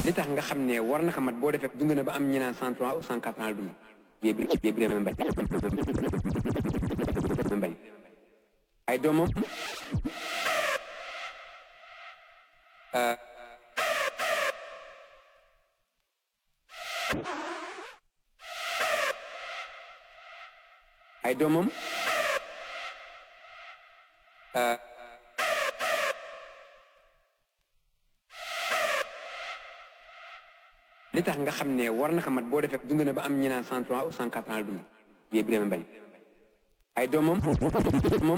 li tax nga xam ne war na ko mat boo defee dund na ba am ñi naan cent trois ou cent quatre ans dund yéen yéen Birame Mbaye Mbaye ay doomam ay doomam li tax nga xam ne war na ko mat boo defee dund na ba am ñi naan cent trois ou cent quatre ans dund yéen Birame Mbaye ay doomam moom